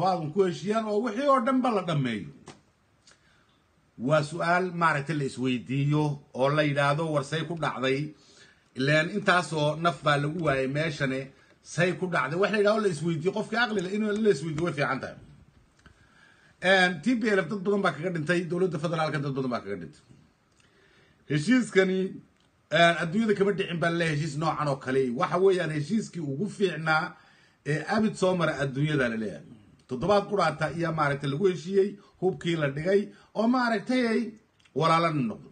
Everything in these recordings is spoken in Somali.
toddobaad ku heshiiyaan oo wixii oo dhanba la dhammeeyo waa su-aal maaragtay la isweydiiyo oo la yidhaahdo war say ku dhacday ilaan intaasoo naf baa lagu waayay meeshane say ku dhacday wax la yidhahdo la isweydiiyo qofkii aqlila in la isweydiyo way fiican tahay t p l f dad badan baa kaga dhintay dowladda federaalka dad badan baa kaga dhintay heshiiskani adduunyada kama dhicin baa le heshiis noocan oo kale waxa weeyaan heshiiskii ugu fiicnaa ee abid soo mara adduunyada la leeyahay toddobaad quraata iyo maaragtay lagu heshiiyey hubkii la dhigay oo maaragtay ay walaalana noqdo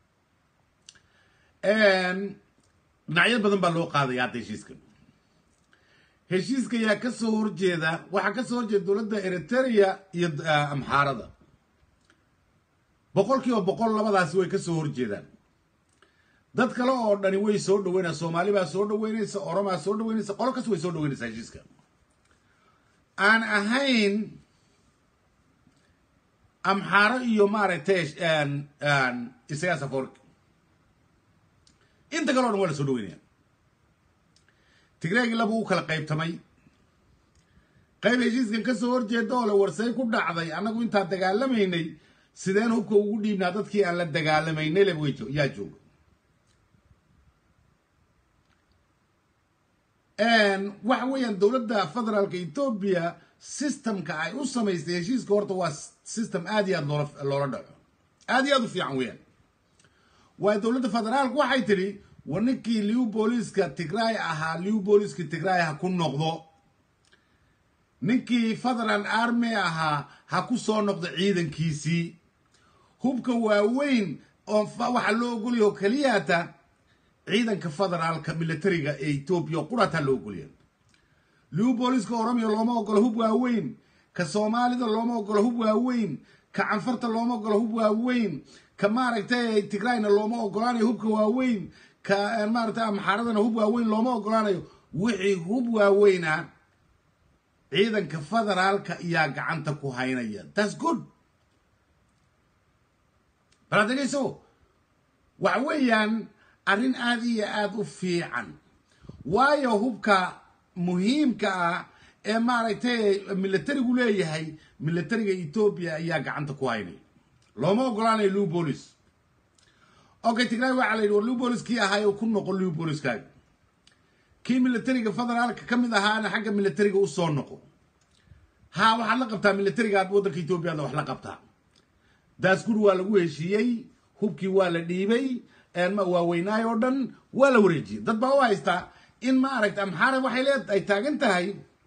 dhinacyo badan baa loo qaadaya hadda heshiiskan heshiiska ayaa kasoo horjeeda waxaa kasoo horjeeda dowladda eritrea iyo amxaarada boqol kiiba boqol labadaasi way kasoo horjeedaan dad kale oo dhani way soo dhaweynaa soomaali baa soo dhaweynaysa oromaa soo dhaweynaysa qolo kas way soo dhaweynaysaa heshiiska aan ahayn amxaaro iyo maaragtay isagaa safork inta kale o dhan waa la soo dhaweynaya tigreegi laba u kala qaybtamay qayb heshiiskan kasoo horjeeda oo le warsay ku dhacday annagu intaan dagaalamaynay sideen hubka ugu dhiibnaa dadkii aan la dagaalamaynay leba way yaa jooga waxa weeyaan dowladda federaalka etoobiya systemka ay u samaystay heshiiska horta waa system aad iyo aad loola loola dhaco aad iyo aad u fiican weeyaan waayo dowladda federaalku waxay tidhi war ninkii liw booliiska tigray ahaa liw booliiska tigray ha ku noqdo ninkii federal army ahaa ha ku soo noqdo ciidankiisii hubka waaweyn oo waxaa loo ogolyaha oo keliyata ciidanka federaalka militariga ee etoobiya oo qurataa loo ogolya liw booliiska oromiya looma ogolo hub waaweyn ka soomaalida looma ogolo hub waaweyn ka canfarta looma ogolo hub waaweyn ka maaragtay tigrayna looma ogolaanayo hubka waaweyn ka maaragtay amxaaradana hub waaweyn looma ogolaanayo wixii hub waaweyna ciidanka federaalka ayaa gacanta ku haynaya thats good bal adegeyso waxa weeyaan arrin aada iyo aada u fiican waayo hubka muhiimka ah ee maaragtay militarigu leeyahay militariga etoobiya ayaa gacanta ku haynaya looma ogolaanayo liw bolis okay tigray waxaa la yidhi war liw bolis kii ahaayo ku noqo liw boliskaaga kii militariga federaalka ka mid ahaana xagga militariga usoo noqo ha waxaad la qabtaa militariga aad waddanka etoobiyaadna wax la qabtaa daasgur waa lagu heshiiyey hubkii waa la dhiibay waaweynaay oo dhan waa la wareejiyey dad baa u haystaa in maaragta amxaara waxay leed ay taagan tahay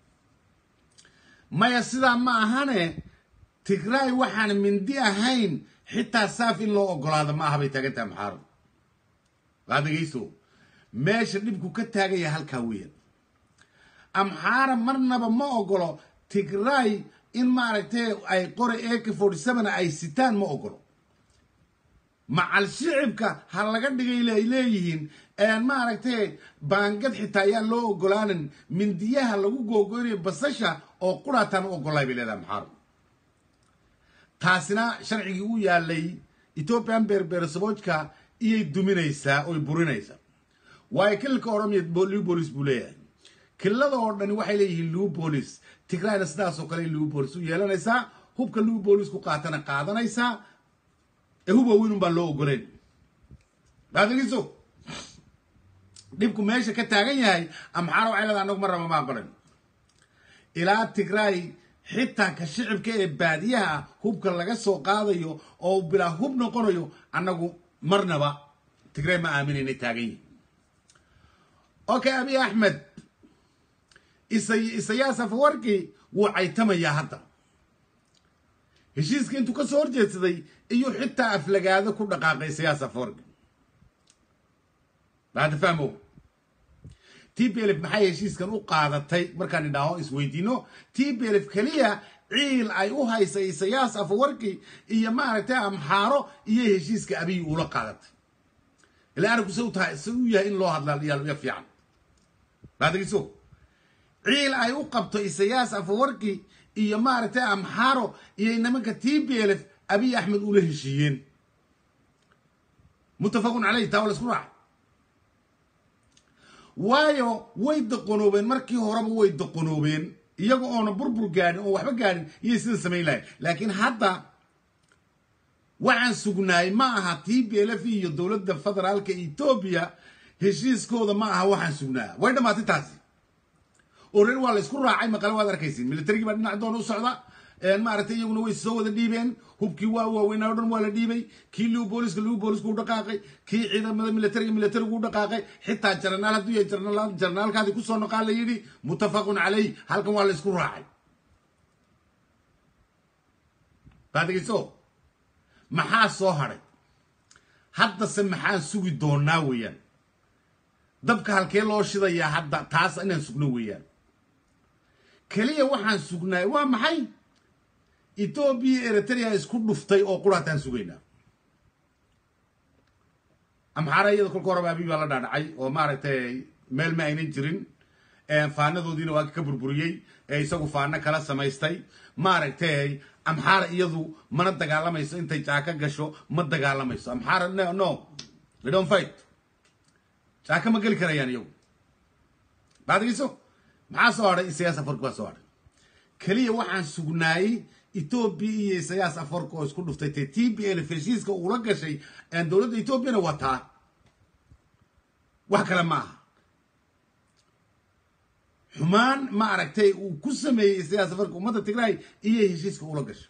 maya sidaa ma ahane tigray waxaan mindi ahayn xitaa saaf in loo ogolaado ma aha bay taagan tahay amxaaradu waa dhegeyso meesha dhibku ka taagaya halkaa weeyaan amxaara marnaba ma ogolo tigray in maaragtay ay qore ak forty seven ay sitaan ma ogolo macal shicibka ha laga dhigay ay leeyihiin maaragtay baangad xitaa ayaan loo ogolaanin mindiyaha lagu googoynayo basasha oo quraataan u ogolay bay leedahay maxaaro taasina sharcigii u yaalay ethoopian beerbeersaboojka iyay duminaysaa oy burinaysaa waayo kililka oromiya liw bolis buu leeyahay kililada oo dhani waxay leeyihiin liw bolis tigrayna sidaasoo kale liw bolis u yeelanaysaa hubka liw bolis ku qaatana qaadanaysaa ee hub waaweyn un baa loo ogoleen baadegeyso dhibku meesha ka taagan yahay amxaara waxay leedahay anagu marnaba ma aqolen ilaa tigray xitaa ka shicibka ee baadiyaha hubka laga soo qaadayo oo bilaa hub noqonayo annagu marnaba tigray ma aaminaynay taagan yihin okay abi axmed isayaas afawarki wuu caytamayaa hadda heshiiska intuu ka soo horjeedsaday iyuu xitaa aflagaado ku dhaqaaqay isayaas afawarki bahada fahmo t b lf maxay heshiiskan u qaadatay markaan idhaaho isweydiino t b lf keliya ciil ay u haysay isayaas afawarki iyo maaragtay amxaaro iyo heshiiska abiy ula qaadatay ila arinku se u tahay se u yahay in loo hadlaa ya fiican baadageyso ciil ay u qabto isayaas afawarki iyo maaragtay amxaaro iyo nimanka t b lf abiy axmed ula heshiiyeen muttafaqun caleyh taa waa la isku raaca waayo way doqonoobeen markii horeba way doqonoobeen iyaga oona burbur gaadhin oo waxba gaadhin iyay sida samayn lahayn laakiin hadda waxaan sugnaay ma aha t b l f iyo dowladda federaalka etoobiya heshiiskooda ma aha waxaan sugnaa way dhammaatay taasi oo reer waa la isku raacay maqale waad arkaysin militarigii baa dhinac doona u socda maaragtay iyaguna way soo wada dhiibeen hubkii waa waaweynaa o dhan waa la dhiibay kii liu booliska liu boolisku u dhaqaaqay kii ciidamada militariga militarigu u dhaqaaqay xitaa jaranaal hadduu yahay jaranaalkaadii kusoo noqaa la yidhi muttafaqun calayh halkan waa la isku raacay baadegeyso maxaa soo hadhay haddase maxaan sugi doonaa weeyaan dabka halkee loo shidayaa hadda taas inaan sugno weeyaan keliya waxaan sugnaay waa maxay etoobiya eritrea isku dhuftay oo quraataan sugaynaa amxaara iyada kolka horeba abiy baa la dhaadhacay oo maaragtay meel ma aynan jirin faanadoodiina waa ka burburiyey ee isagu faano kala samaystay maaragtay amxaara iyadu mana dagaalamayso intay jaaka gasho ma dagaalamayso amxaara no they don't fight jaaka ma geli karayaan iyagu baadgeyso maxaa soo hadhay isayaas afarka baa soo hadhay keliya waxaan sugnaayey etoobiya iyo isayaas afarka oo isku dhuftay te t b l heshiiska uula gashay dowladda etoobiyana waa taa wax kale ma aha xumaan ma aragtay uu ku sameeyey isayaas afarka ummadda tigraay iyo heshiiska ula gashay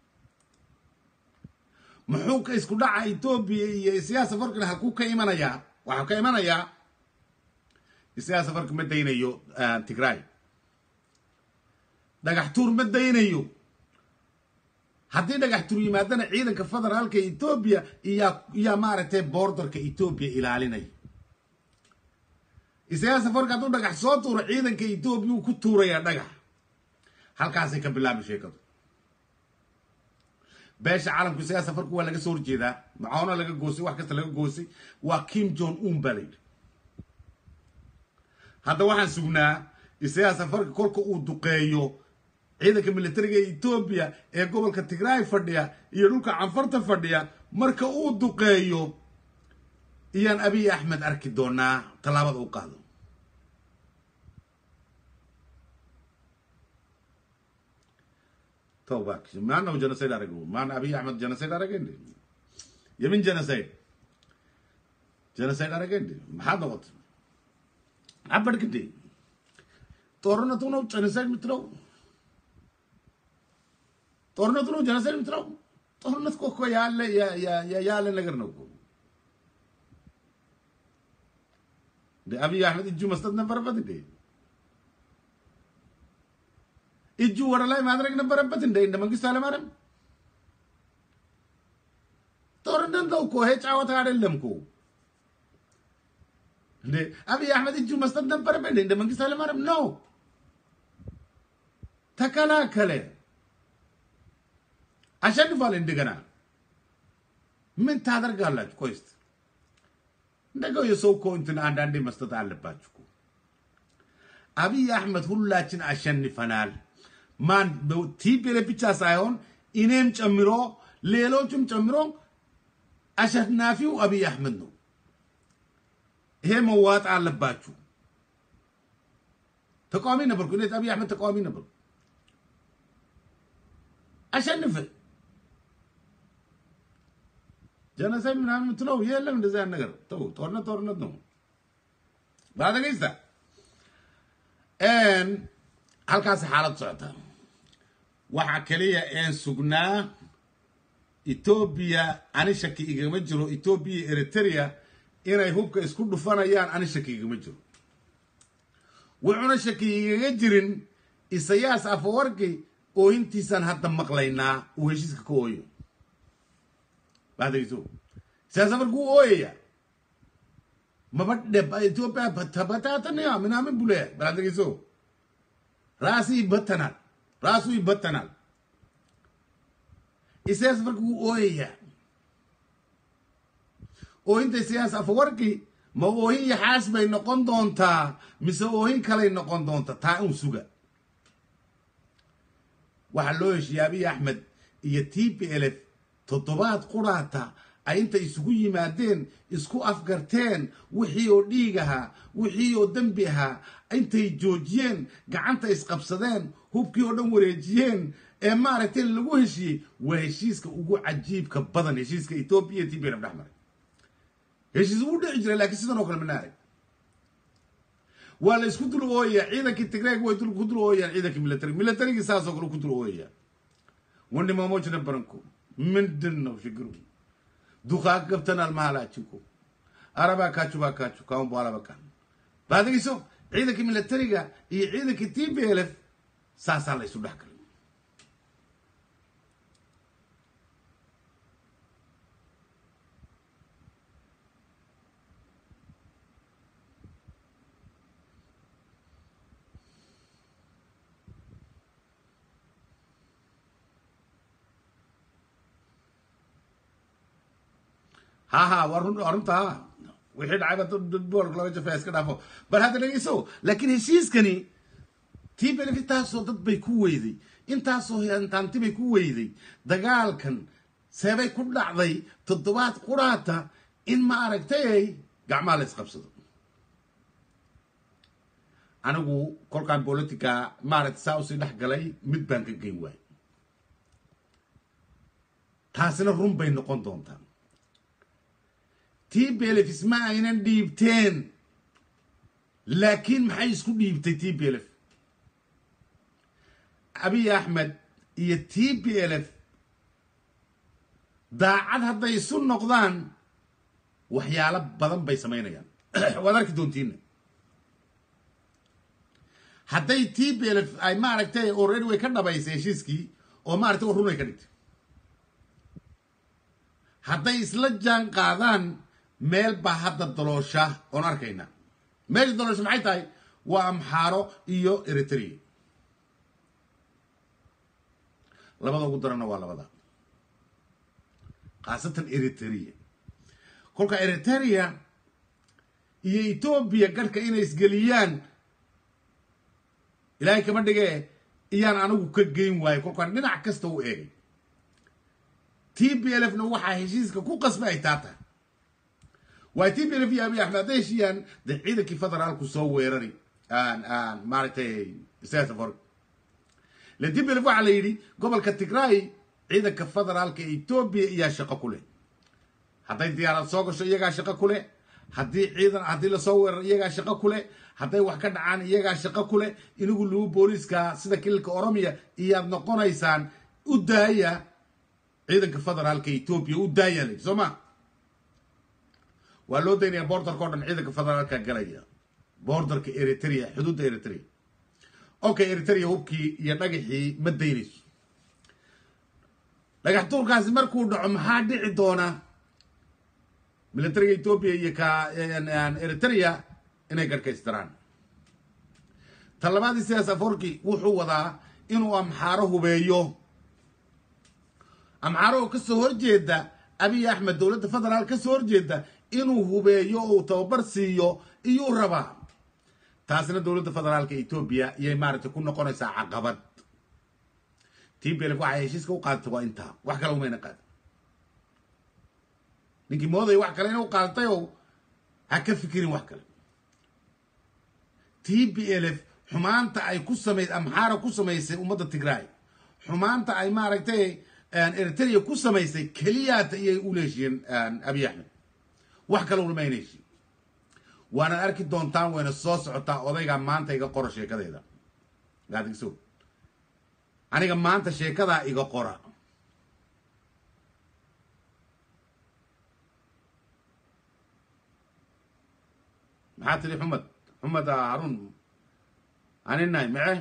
muxuu ka isku dhaca etoobiya iyo isayaas afarkana halkuu ka imanayaa waxaa ka imanayaa isayaas afarka ma daynayo tigraay dhagax tuur ma daynayo haddii dhagax tuur yimaadana ciidanka federaalka etoobiya iyaa iyaa maaragtay boordarka etoobiya ilaalinaya isayaas afarka hadduu dhagax soo tuuro ciidanka etoobiya uu ku tuurayaa dhagax halkaasay ka bilaabi sheekadu beesha caalamku isayaas afarka waa laga soo horjeedaa macoona laga goosay wax kasta laga goosay waa kim jon un baa layidhi hadda waxaan sugnaa isayaas afarka kolka uu duqeeyo ciidanka militariga ee etoobiya ee gobolka tigraay fadhiya iyo dhulka canfarta fadhiya marka uu duqeeyo iyaan abiy axmed arki doonaa tallaabada u qaado tobak maanahu genocide arago maana abiy axmed genocide aragende yamin genocide genocide aragende maxaad noqotay maxaa barkade ጦርነቱ ነው ጀኖሳይድ የምትለው ጦርነቱ ነው ጀኖሳይድ የምትለው ጦርነት እኮ ያለ ያለ ነገር ነው እኮ እንደ አብይ አህመድ እጁ መስጠት ነበረበት እንዴ እጁ ወደ ላይ ማድረግ ነበረበት እንደ እንደ መንግስቱ ኃይለማርያም ጦርነት ነው እኮ ይሄ ጫወታ አይደለም እኮ እንዴ አብይ አህመድ እጁ መስጠት ነበረበት እንደ እንደ መንግስቱ ኃይለማርያም ነው ተከላከለ አሸንፏል እንደገና ምን ታደርጋላችሁ ቆይ እስቲ እንደገው የሰው እኮ እንትን አንዳንዴ መስጠት አለባችሁ እኮ አብይ አህመድ ሁላችን አሸንፈናል ማን ቲፒኤል ብቻ ሳይሆን እኔም ጨምሮ ሌሎችም ጨምሮ አሸናፊው አብይ አህመድ ነው ይሄ መዋጥ አለባችሁ ተቃዋሚ ነበርኩ እኔ አብይ አህመድ ተቃዋሚ ነበርኩ አሸንፍ ጀነሳይ ምናምን የምትለው የለም እንደዚህ አይነት ነገር ተው ጦርነት ጦርነት ነው baadagaysta halkaasi xaalad socota waxaa keliya een sugnaa etoobiya ani shaki igama jiro etoobiya iyo eritrea inay hubka isku dhufanayaan ani shaki igama jiro wuxuuna shaki igaga jirin isayaas afawarki oohintiisaan hadda maqlaynaa uu heshiiska ka ooyo baadagayso isayaas afarki wuu ooyaya mabadhe ኢትዮጵያ ተበታተነ ምናምን ብሎ ባላደገሶ ራሱ ይበተናል ራሱ ይበተናል ኢሳያስ አፈወርቂ ኦየያ oohinta isayaas afawarki ma oohin yaxaas bay noqon doontaa mise oohin kalay noqon doonta taa un suga waxaa loo heshiiyey abiy axmed iyo t p l f toddobaad quraata ay inta isugu yimaadeen isku afgarteen wixii oo dhiig ahaa wixii oo dembi ahaa intay joojiyeen gacanta isqabsadeen hubkii oo dhan wareejiyeen ee maaragtay lagu heshiiyey waa heshiiska ugu cajiibka badan heshiiska etoobiya iyo tbnf dhex maray heshiis ugu dhici jiray laakiin sidan oo kale mana arag waa la isku dul ooyaya ciidankii tigreeg way ku dul ooyayaan ciidankii military militarygii saasoo kale ku dul ooyaya wandhimaamojna baranko ምንድን ነው ችግሩ? ዱካ ገብተናል መሀላችን እኮ አረባካችሁ ባካችሁ ካሁን በኋላ በቃ ባድጊሶ ciidankii militariga iyo ciidankii t b l f saasaa la isu dhex galay ha ha waa run waa runta ha wixii dhacayba dad boolka laga jafaya iska dhaafo bal hadda dhegeyso laakiin heshiiskani tii belef intaasoo dad bay ku weyday intaasoo hantaanti bay ku weyday dagaalkan seebay ku dhacday toddobaad quraata in ma aragtay gacmaha la isqabsado anigu kolkaan politica maaragtay saa usii dhex galay mid baan ka geyn waay taasina run bay noqon doontaa t belef isma aynan dhiibteen laakiin maxay isku dhiibtay t b l f abiy axmed iyo t b l f daacad hadday isu noqdaan waxyaalo badan bay samaynayaan waad arki doontiina hadday t b l f ay maaragtay already way ka dhabaysay heshiiskii oo maaragtay oo runay ka dhigtay hadday isla jaan qaadaan meel baa hadda daloosha oon arkayna meesha daloosha maxay tahay waa amxaaro iyo eritrea labada ugu daranna waa labada khaasatan eritrea kolka eritrea iyo etoobiya garhka inay isgeliyaan ilaahay kama dhigee iyaan anigu ka geyn waayo kolkaan dhinac kasta u eegay t b l f na waxaa heshiiska ku qasba ay taa tahay waa t b l f iyo abiy axmed hadday heshiiyaan dee ciidankii federaalku soo weerari maaragtay sfor le t b l f waxaa la yidhi gobolka tigray ciidanka federaalka ee etoobiya iyaa shaqo ku leh hadday diyaarad soo gasho iyagaa shaqo ku leh haddii ciidan haddii lasoo weeraro iyagaa shaqo ku leh hadday wax ka dhacaan iyagaa shaqo ku leh inigu lugu booliiska sida kililka oromiya iyaad noqonaysaan u daaya ciidanka federaalka etoobiya u daaya la soo ma waa loo daynaya borderka o dhan ciidanka federaalka galaya borderka eritrea xuduudda eritrea okay eritrea hubkii iyo dhagaxii ma daynayso dhagax tuurkaasi markuu dhaco maxaa dhici doona militariga etoobiya iyo ka eritrea inay garhkaystiraan talabaadii sidaas aforki wuxuu wadaa inuu amxaaro hubeeyo amxaaro oo kasoo horjeeda abiy axmed dowladda federaal kasoo horjeeda inuu hubeeyo oo uu tababar siiyo iyuu rabaa taasina dowladda federaalka etoobiya iyay maaragtay ku noqonaysaa caqabad t b lf waxay heshiiska u qaadatay waa intaa wax kale umayna qaada ninkii moodaya wax kale ina u qaadatay oo ha ka fikirin wax kale t b l f xumaanta ay ku samay amxaara ku samaysay ummadda tigray xumaanta ay maaragtay eritrea ku samaysay keliyaata iyay u leeshiyeen abiy axmed wax kale ulama heshiin waanaad arki doontaan wayna soo socotaa odaygaa maanta iga qora sheekadeeda gaadgso aniga maanta sheekadaa iga qora maxaa tiri xumed xumed harun aninahay mace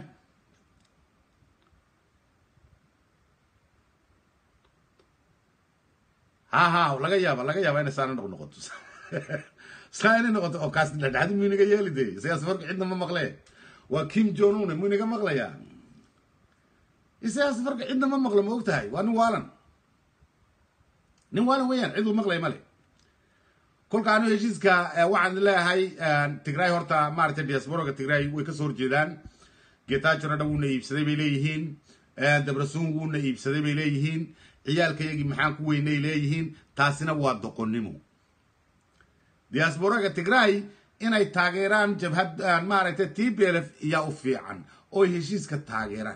ha ha laga yaaba laga yaaba inay saana noq noqoto saa inay noqoto oo kaas dhexdhexdi muu inaga yeeli de siyaas farka cidna ma maqle waa kim jonune muu inaga maqlayaa siyaas farka cidna ma maqlo ma og tahay waa nin waalan nin waalan weeyaan cid uu maqlaya male kolka anu heshiiska waxaan leeyahay tigray horta maaragtay diasporaga tigray way kasoo horjeedaan getajona dhan wuuna iibsaday bay leeyihiin dabrasuun wuuna iibsaday bay leeyihiin ciyaalkayagii maxaan ku weynay leeyihiin taasina waa doqonnimo diasporaga tigray inay taageeraan jabhad maaragtay t b l f iyaa u fiican oo heshiiska taageeraan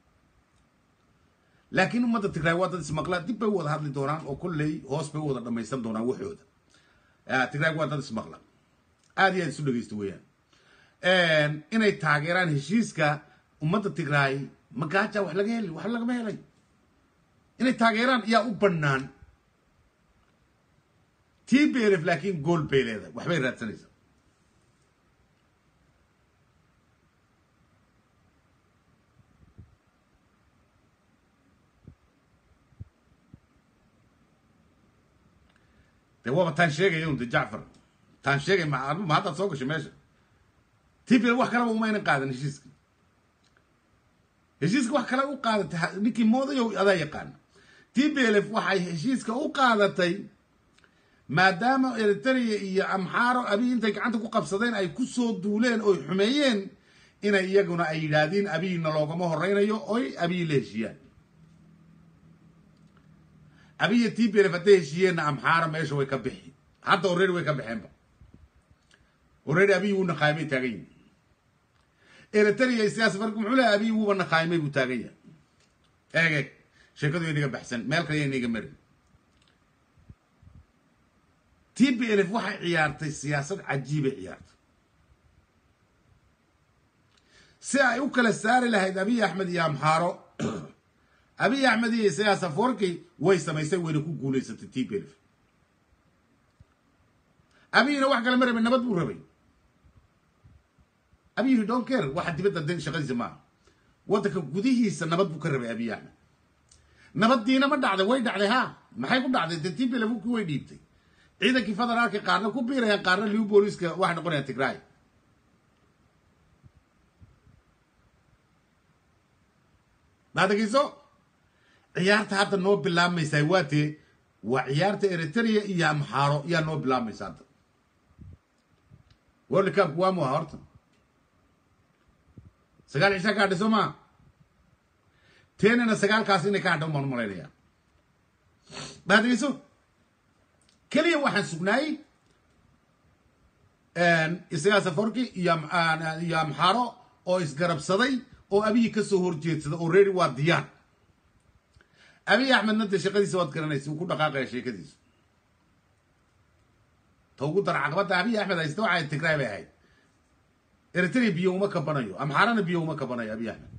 laakiin ummadda tigray waa dad ismaqla dib bay u wada hadli doonaan oo kolley hoos bay u wada dhamaysan doonaan waxooda tigray waa dad ismaqla aad iyo aad isu dhegeysta weeyaan inay taageeraan heshiiska ummadda tigray magaaja wax laga heli wax lagama helay inay taageeraan yaa u bannaan t b l f laakiin gool bay leedahay waxbay raadsanaysaa de waaba taan sheegaya un de jacfar taan sheegay ma ma haddaad soo gashay meesha t b l wax kaleba umaynan qaadan heshiiska heshiiska wax kale u qaadatay ninkii moodayow adaa yaqaana t b l f waxay heshiiska u qaadatay maadaama eritrea iyo amxaaro abiy intay gacanta ku qabsadeen ay ku soo duuleen oy xumeeyeen inay iyaguna ay yidhaahdeen abiyna loogama horeynayo oy abiy la heshiiyaan abiya t b l f hadday heshiiyeenna amxaaro meesha way ka bixi hadda already way ka baxeenba already abiy wuu naqaymay taagan yihin eritrea siyaasa marka muxuu lehay abiy wuuba naqaymay buu taagan yahay eeg eeg sheekadu inaga baxsan meel kale inaga marin t b l f waxay ciyaartay siyaasad cajiibay ciyaartay si ay u kala saari lahayd abiy axmed iyo amxaaro abiy axmed iyo isayaas aforki way samaysay wayna ku guulaysatay t b l f abiyna wax kale ma rabay nabad buu rabay abiy don care waxa dibadda de shaqadiisa maaha waddanka gudihiisa nabad buu ka rabay abiy axmed nabaddiina ma dhacday way dhacday ha maxay ku dhacday de t b l f ki way dhiibtay ciidankii federaalka qaarna ku biirayaan qaarna liw booliska waxay noqonayaan tigray maadageyso ciyaarta hadda noo bilaabmaysaa waatee waa ciyaarta eritrea iyo amxaaro yaa noo bilaabmaysa hadda world cupku waa muha horta sagaal cishaa ka hadhay soo maa teenana sagaalkaas inay ka hadhan baan malaynayaa maadageyso keliya waxaan sugnaayey isagaa saforki iyo iyo amxaaro oo isgarabsaday oo abiyi kasoo horjeedsaday oo reeri waa diyaar abiy axmedna dee shaqadiisa waad garanaysa uu ku dhaqaaqaya sheekadiisa ta ugu dara caqabadda abiy axmed haysta waxay tigray bay ahayd eritrea biyo uma kabanayo amxaarana biyo uma kabanayo abiy axmed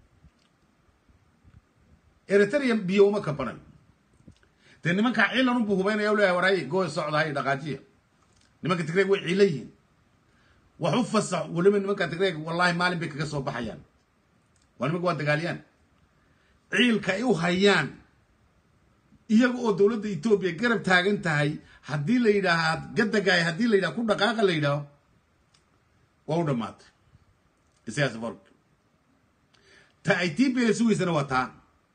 eritrea biyo uma kabanayo dee nimankaa ciilan unbuu hubaynaya leeyahay waraay gooy socdahay dhaqaajiya nimanka tigreeg way ciila yihiin wax u fasax weliba nimanka tigreeg wallahi maalin bay kaga soo baxayaan waa nimanka waa dagaaliyaan ciilka ay u hayaan iyaga oo dowladda etoobiya garab taagan tahay haddii la yidhaahaa gadagaay haddii la yidhaha ku dhaqaaqa la yidhaaho waa u dhamaatay isagaa safark ta ay t b l sugaysana waa taa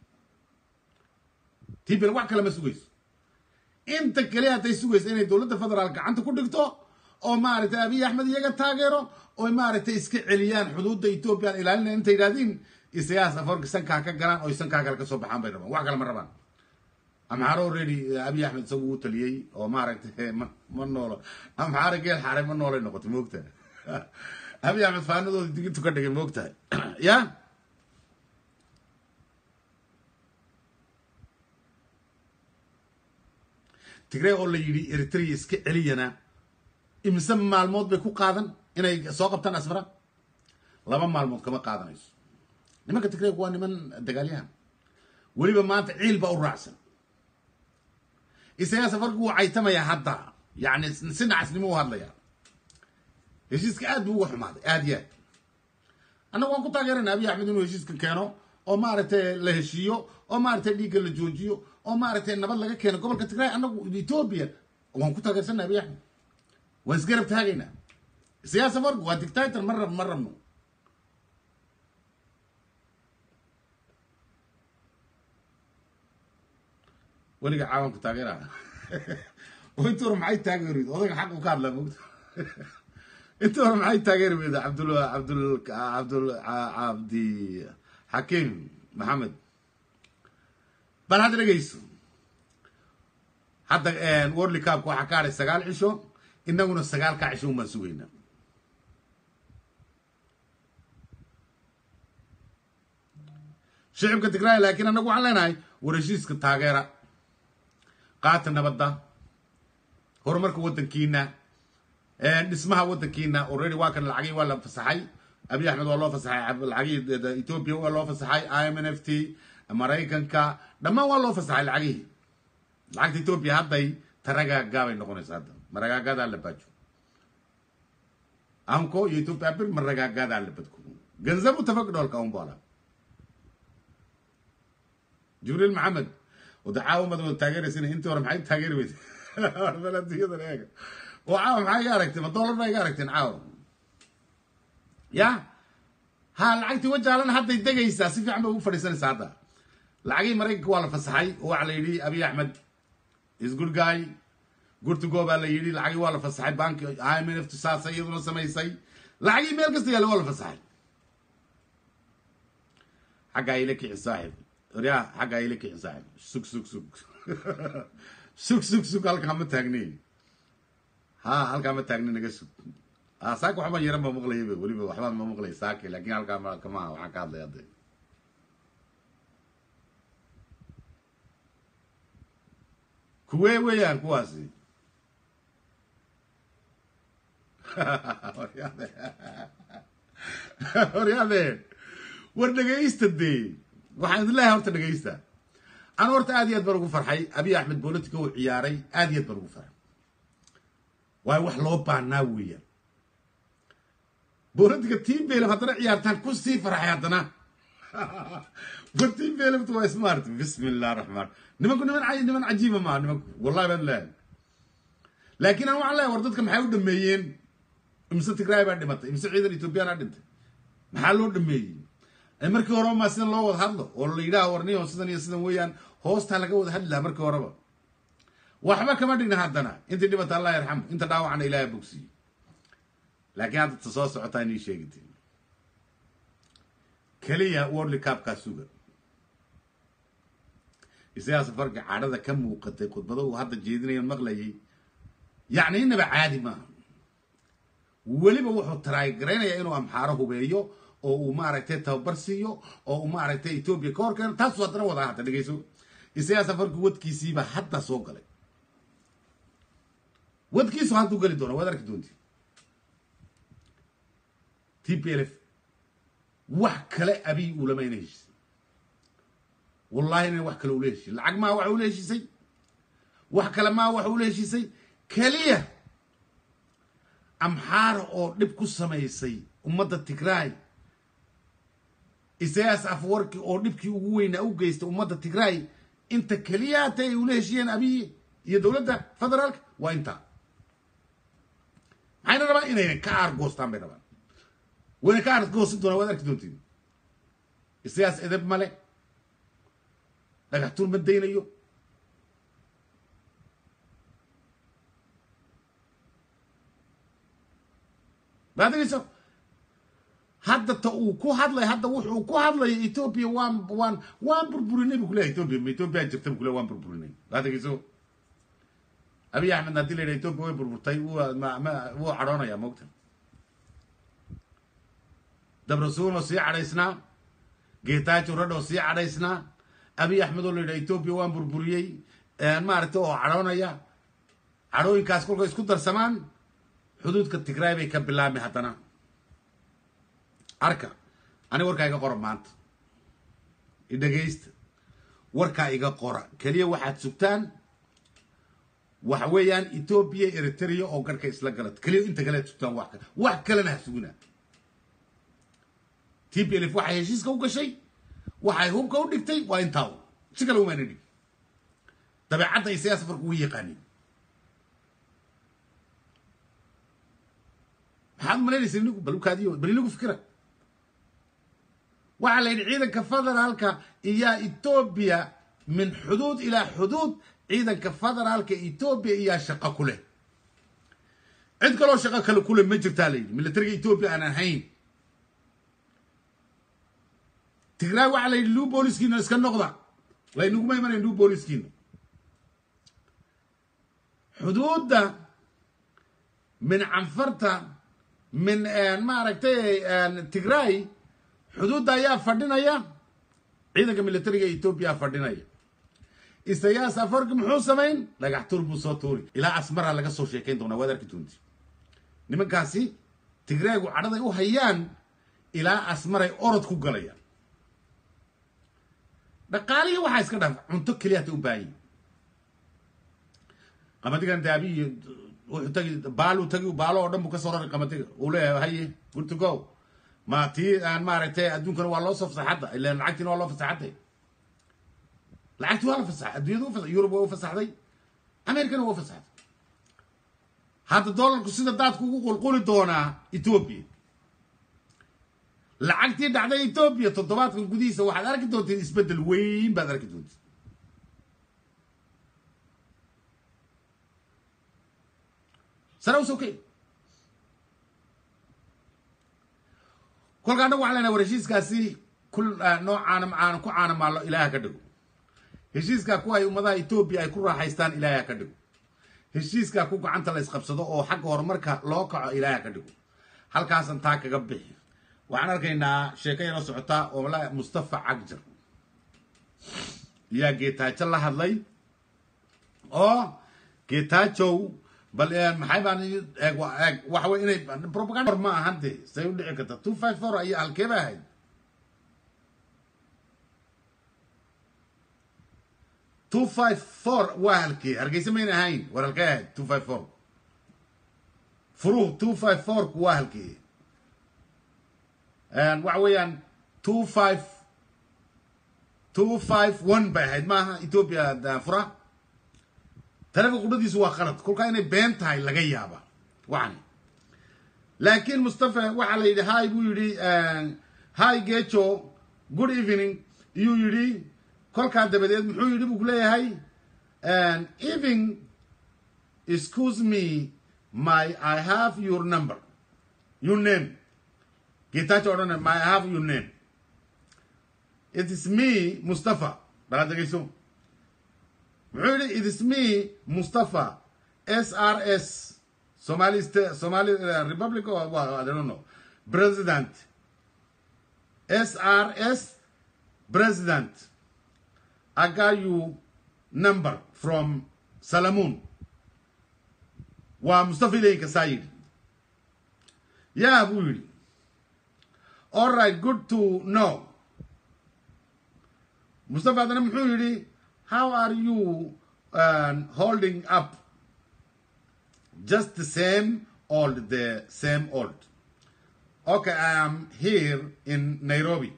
t b l wax kale ma sugayso inta keliya hadday sugaysa inay dowladda federaal gacanta ku dhigto oo maaragtay abiy axmed iyaga taageero oo maaragtay iska celiyaan xuduudda ethoobiyan ilaalinaya intay yidhahdiin isayaas aforka sankaa ka galaan oo sankaa kale kasoo baxaan bay rabaan wax kale ma rabaan amxaaro already abiy axmed isagu uu taliyey oo maaragtay ma ma noolo amxaaro geel xaaray ma noolay noqotay moogtahay abiy axmed faanadooda digintu ka dhigay moogtahay ya tigrey oo la yidhi eritrea iska celiyana imise maalmood bay ku qaadan inay soo qabtaan asfara laba maalmood kama qaadanayso nimanka tigreeg waa niman dagaalyahan weliba maanta ciil baa u raacsan isagaa safarku wuu caytamayaa hadda yacni si nacasnimo u hadlayaa heshiiska aad buu uga xumaaday aad iyo aad annagu waan ku taageerayna abiy axmed inuu heshiiska keeno oo maaragtay la heshiiyo oo maaragtay dhiigga la joojiyo oo maaragtay nabad laga keeno gobolka tigray annagu etoobiya waan ku taageersanna abiy axmed waan isgarab taagaynaa siyaasa farku waa dictator ma rab ma rabno weliga caawanku taageeraha oo intii hore maxay taageeri weyda odaga xaqu ka hadlaa mogta intii hore maxay taageeri weyda cabdul cabdul cabdul cabdi xakiim maxamed bal hadda dhegeyso hadda worli cabka waxaa ka hadhay sagaal cisho inaguna sagaalkaa cisho un baan sugaynaa shicibka tigraay laakiin annagu waxaan leenahay war heshiiska taageera qaata nabadda horumarka waddankiina dhismaha waddankiina already waa kan lacagii waa la fasaxay abiy axmed waa loo fasaxay lacagii ethiopia waa loo fasaxay i m n f t maraykanka dhammaan waa loo fasaxay lacagihii lacagta ethiopia hadday taragaagaabay noqonaysa hadda maragaagadaa la baajo anko iyo ethiopia bir maragaagadaa la badko ገንዘቡ ተፈቅዷል ካሁን በኋላ jibriil maxamed wada caawa mad wada taageeraysin intii hore maxay taageeri weyde baladiyada eega oo caawa maxaa iga aragteen ma dollar baa iga aragteen caawa ya ha lacagtii wajaalan hadday degaysaa si fiican bay ugu fadhiisanaysaa hadda lacagihii maraykanka waa la fasaxay oo waxaa la yidhi abiy axmed is good guy good to go baa la yidhi lacagii waa la fasaxay banki imf saasa iyaduna samaysay lacagii meel kasta yaalla waa la fasaxay xaggaa ila kici saaxib oryaa xaggaa ila kici saaxib sug sug sug sug sug sug halkaa ma taagni ha halkaa ma taagni naga sug ha saaka waxba yaran ma maqlayaba weliba waxbaan ma maqlay saaki laakiin halkaa ma kamaha waxaan ka hadlay hadda kuwee weeyaan kuwaasi horyaade war dhegaysta dee waxaan idin leeyahay horta dhegaysta anu horta aad iyo aad baan ugu farxay abiy axmed bolitica uu ciyaaray aad iyo aad baan ugu farxay waayo wax loo baanaa weeyaan bolitica team belem haddana ciyaartaan ku sii farxay haddana war team belemtu waa smart bismi illah raxmaan nimanku niman niman cajiiba maaha nimanku wallahi baan leeyahay laakiin aan waxaan leeyahay war dadka maxay u dhameeyeen imse tigraay baa dhimatay imse ciidan ethoobiyaana dhintay maxaa loo dhameeyey markii horeba maa sidan loo wada hadlo oo la yidhaha warniyo sidan iyo sidan weeyaan hoostaa laga wada hadli lahaa markii horeba waxba kama dhigna haddana intii dhibata allah yarxamu inta dhaawacna ilaaha bogsiyo laakiin hadda ta soo socotaa inii sheegite keliya worli cabkaa suga isagaa safarka cadhada ka muuqatay khudbado uu hadda jeedinayo maqlayay yacni inaba caadi maaha weliba wuxuu taraagaraynaya inuu amxaaro hubeeyo oo uu maaragtay tababar siiyo oo uu maaragtay etoobiya ka hor keeno taasuu haddana wadaa hadda dhegeyso isagaa safarku wadkiisiiba hadda soo galay wadkiisu hadduu geli doona waad arki doonti t p l f wax kale abiy ulama ina heshisay wallahi ina wax kale ula heshiy lacag maa wax ula heshisay wax kale maa wax ula heshisay keliya amxaara oo dhib ku samaysay ummadda tigraay isayaas afwarki oo dhibkii ugu weynaa u geystay ummadda tigraay inta keliyaata ay ula heshiyeen abiy iyo dowladda federaalka waa intaa maxayna rabaan inayna ka aargoostaan bay rabaan wayna ka aargoosan doonaan waad arki doontiin isayaas edeb male dhagaxtuun ma daynayo baadagayso hadda ta uu ku hadlay hadda wuxuu ku hadlaya ethoopia waan waan waan burburinay bu kuleyahay ethoopia ma ethoopia jirta bu kuleyahay waan burburinay baadagayso abiy axmed haddii la yidhaha ethoopia way burburtay wuu ma ma wuu cadhoonaya moogta dabrasuun oo sii cadhaysnaa geetaajo radho sii cadhaysnaa abiy axmed oo la yidhaha ethoopia waan burburiyey maaragtay oo cadhoonaya cadhooyinkaas kolkay isku darsamaan xuduudka tigraay bay ka bilaabmi haddana arka ani warkaa iga qora maanta idhegaysta warkaa iga qora keliya waxaad sugtaan waxa weeyaan ethoopia eritrea oo garhka isla gala keliya inta kale ad sugtaan wax kale wax kalena ha sugina t p l f waxay heshiiska u gashay waxay hubka u dhigtay waa intaa si kale umaana dhig dabeecadda ay siyaa safarku ugu yaqaanin maxaad malaynaysa inigu bal ukaadiyo bal inigu fikira waxaa la yidhi ciidanka federaalka iyaa etoobiya min xuduud ilaa xuduud ciidanka federaalka etoobiya iyaa shaqo ku leh cid kaloo shaqo kale ku leh ma jirtaa la yidhi militariga etoobiya aan ahayn tigraay waxaa la yidhi luu booliskiina iska noqda laynaguma imanayn luu booliskiina xuduudda min canfarta min maaragtay tigray xuduudda ayaa fadhinaya ciidanka militariga etoobiya fadhinaya isayaas afarki muxuu samayn dhagax tuur buu soo tuuri ilaa asmara laga soo sheekayn doonaa waad arki doonti nimankaasi tigraygu cadhaday u hayaan ilaa asmaray orod ku galayaan dhaqaalihii waxaa iska dhaaf cunto keliya hata u baahanyi qamadigan daabiyi wuxuu tagi baaluu tagi baalo oo dhan buu kasoo raray qamadiga uu leeyahay haye good to go ma tii aan maaragtay adduunkana waa loo soo fasaxadda ilan lacagtiina waa loo fasaxaday lacagti waa la fasaxay adduunyada u fasaxay yurub waa u fasaxday amerikana waa u fasaxday hadda dollarku sida daadku ugu qulquli doonaa etoobiya lacagtii dhacday etoobiya toddobaadkan gudihiisa waxaad arki doonteen isbeddel weyn baad arki doonteen sare u sokay kolka annagu waxaan leenahay war heshiiskaasi kul noo caana caana ku caana maallo ilaaha ka dhigo heshiiskaa kuwa ay ummadaha etoobiya ay ku raaxaystaan ilaaha ka dhigo heshiiskaa ku gacanta la isqabsado oo xagga horumarka loo kaco ilaaha ka dhigo halkaasan taa kaga bixi waxaan arkaynaa sheeko yaro socota oo la mustafa cagjar yaa geetaajo la hadlay oo geetaajow bal maxay baan eeg eeg waxa wey inay propaganda ma ahan de say u dhici karta two five four ayaa halkee ba ahayd two five four waa halkee hargeysa mayna ahayn war halkee ahayd two five four furuh two five four ku waa halkee waxa weeyaan two five two five one bay ahayd maaha ethoopia fura taleefonka qudhadiisu waa qalad kolkaa inay been tahay laga yaaba waxani laakiin mustafa waxaa la yidhi hi buu yidhi hi gejo good evening iyuu yidhi kolkaa dabadeed muxuu yidhi buu kuleeyahay even excuse me my i have your number your name getacho odhana my i have your name it is me mustafa balaad dhegeyso muxuu yidhi it is me mustafa s r s somali state somali republic or well, i don't know president s r s president i got you number from salamoon waa mustafa ilayinka saa yidhi yaa buu yidhi all right good to know mustafa haddana muxuu yidhi how are you uh, holding up just the same old the same old okay i am here in nairobi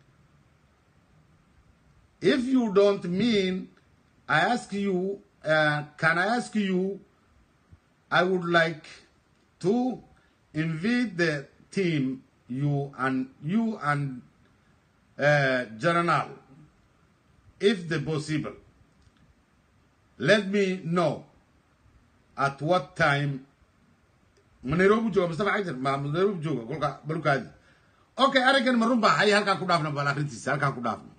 if you don't mean i ask you uh, can i ask you i would like to invite the team you and you and uh, general if the possible let me know at what time ma nairobi jooga mustafa cagjar ma nairobi jooga kolka balukaadi okay arrinkan ma run baa hay halkaan ku dhaafna bal arrintiisa halkaan ku dhaafna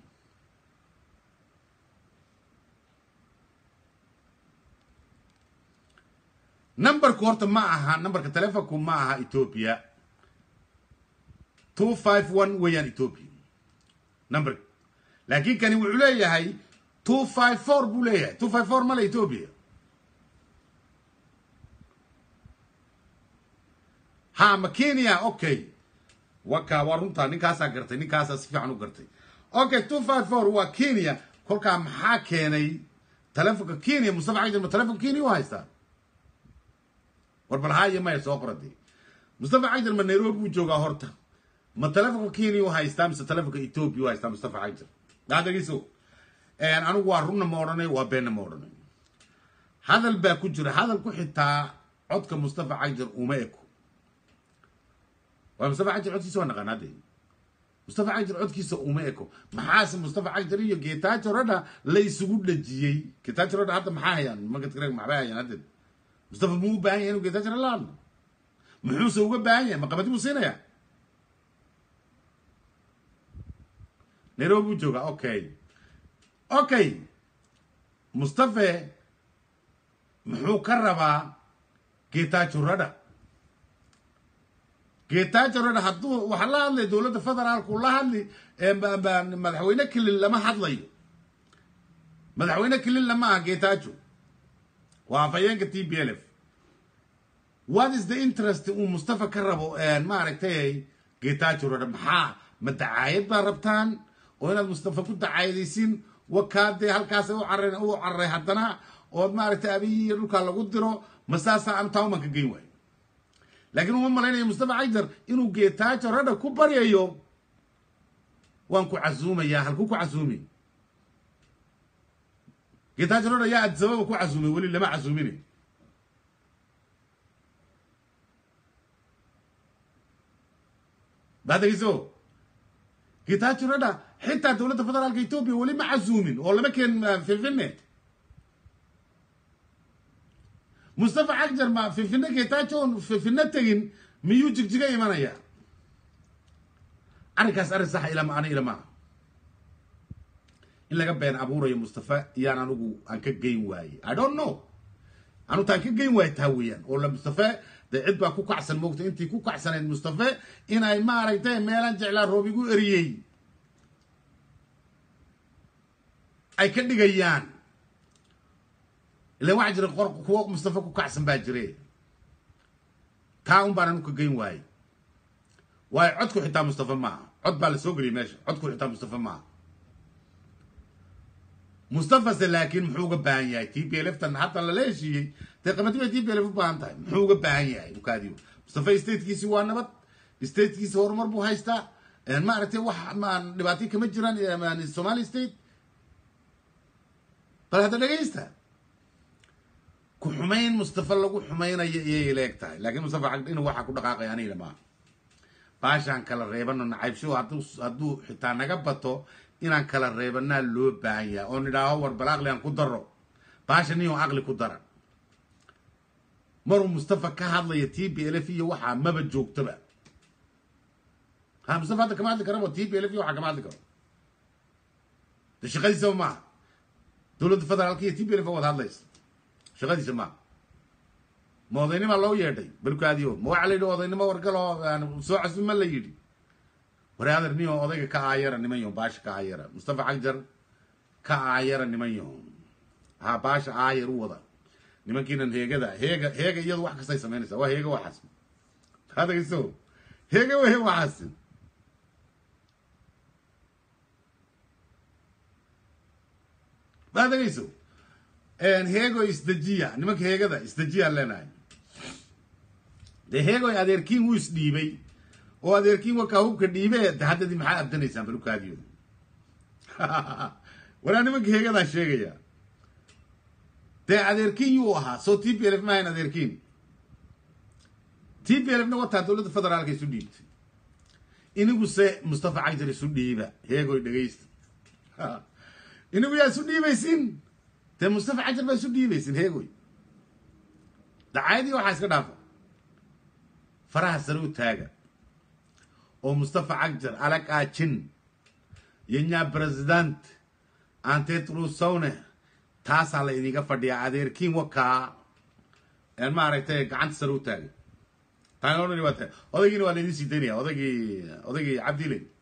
numberku horta ma aha numberka telefonku ma aha ethiopia two five one weeyaan ethiopia number laakiin kani wuxuu leeyahay two five four buu leeyahay two five four male ethiopia ha ma kenya okay waka waa runtaa ninkaasaa gartay ninkaasaa si fiican u gartay okay two five four waa kenya kolkaa maxaa keenay telefonka kenya mustafa cagjar ma telefonka kenya u haystaa war bal haayo maya soo qorade mustafa cagjar ma nairobi buu joogaa horta ma telefonka kenya u haystaa mise telefonka ethiopia u haystaa mustafa cagjar daadageyso anigu waa runna ma odhanay waa beenna ma odhanay hadal baa ku jira hadalku xitaa codka mustafa cagjar uma eko waa mustafa cagjar codkiisa waa naqaan hadde mustafa cagjar codkiisa uma eko maxaase mustafa cagjar iyo geetaajo radha la isugu dhajiyey geetaajo radha hadda maxaa hayaan magadkareg maxbay hayaan haddeed mustafa muu u baahan yahay inuu geetaajo la hadlo muxuuse uga baahan yahay maqabadi buu siinayaa nairobi buu joogaa okay okay mustafe muxuu ka rabaa getajo radha getajo radha hadduu waxaa la hadlay dowladda federaalku la hadli madaxweyne kelil lama hadlayo madaxweyne kelil lama aha getajo waa afhayeenka t b l f what is the interest uu mustafa ka rabo maaragtay getajo radha maxaa ma dacaayad baa rabtaan oo inaad mustafa ku dacaayadaysin wakaadee halkaas u careen u cararay haddana ood maaragtay abiyiiyo dhulkaa lagu diro ma saasaa anu tauman ka geyn waayo laakiin uma malaynayo mustafa cagjar inuu geetaajo radha ku baryayo waan ku casuumayaa halku ku casuumi geetaajo radha yaa adisababa ku casuumay weli lama casuumine baadegeyso geetaajo radha xitaa dowladda federaalka etoobiya weli ma casuumin oo lama keen finfinne mustafa cagjar ma finfinne geetaajo oon finfinne tegin miyuu jigjiga imanaya arrinkaas arrin saxa ilama ani ilamaha in laga been abuurayo mustafa iyaan anigu aan ka geyn waaye i don't know anu taan ka geyn waaye taa weeyaan oo la mustafa dee cid baa ku kacsan moogta intii ku kacsanayd mustafa inay maaragtay meelaan jeclaa roob igu eriyey ay ka dhigayaan ilan waxaa jira qor kuwo mustafa ku kacsan baa jire taa un baan anu ka geyn waaye waayo codku xitaa mustafa maaha cod baa la soo geliyay meesha codku xitaa mustafa maaha mustafase laakiin muxuu uga baahan yahay t p lftan hadda lala heshiiyey dee qamadi bay t p lf u baahan tahay muxuu uga baahan yahay ukaadiyo mustafa statekiisi waa nabad statekiisi horumar buu haystaa maaragtay wax maan dhibaatay kama jiraan somali state bal hadda dhegaysta ku xumayn mustafa lagu xumaynayo iyay leeg tahay laakiin mustafa inuu waxaa ku dhaqaaqaya aniga maaha baashaan kala reebano nacaybsho hadduu hadduu xitaa naga bato inaan kala reebanaa loo baahan yahay oo nidhaaho war bal aqli aan ku daro baasha niyo aqli ku dara maruu mustafa ka hadlaya t b l f iyo waxaa maba joogtaba ha mustafa hadda kama hadli karabo t b l f iyo waxaa kama hadli karo de shaqadiisaba maaha dowladda federaalka iyo t b l f wada hadlaysa shaqadiisa maaha ma odaynima loo yeedhay balkaadiyo ma waxaa la yidhi odaynimo wargaloo soo casuma la yidhi waraader niyo odayga ka aayara niman yaho baasha ka aayara mustafa cagjar ka aayara niman yaho ha baasha aayar u wada nimankiinan heegada heega heega iyadu wax kastay samaynaysaa waa heega waxaas hadagayso heega wahe waxaas hadagayso heego isdejiya nimanka heegada isdejiya leenahay dee heegoy adeerkiin wuu isdhiibay oo adeerkiin wakaa hubka dhiibe de haddadii maxaa abdanaysaan balubkaadiyo walaa nimanka heegadaan sheegaya dee adeerkiin yuu ahaa soo t p l f maahayn adeerkiin t p l fna wataa dowladda federaalka isu dhiibtay iniguse mustafa cagjar isu dhiiba heegoy dhegaysta inigu yaa isu dhiibaysin dee mustafa cagjar baa isu dhiibaysin heegoy dacaayadii waxaa iska dhaafa faraha sare u taaga oo mustafa cagjar alag aajin yenya president antetrusowne taasaa la idinga fadhiyaa adeerkiin wakaa maaragtay gacanta sare u taagay taanodhani waa tahay odaygiina waa laydin sii daynaya odaygii odaygii cabdile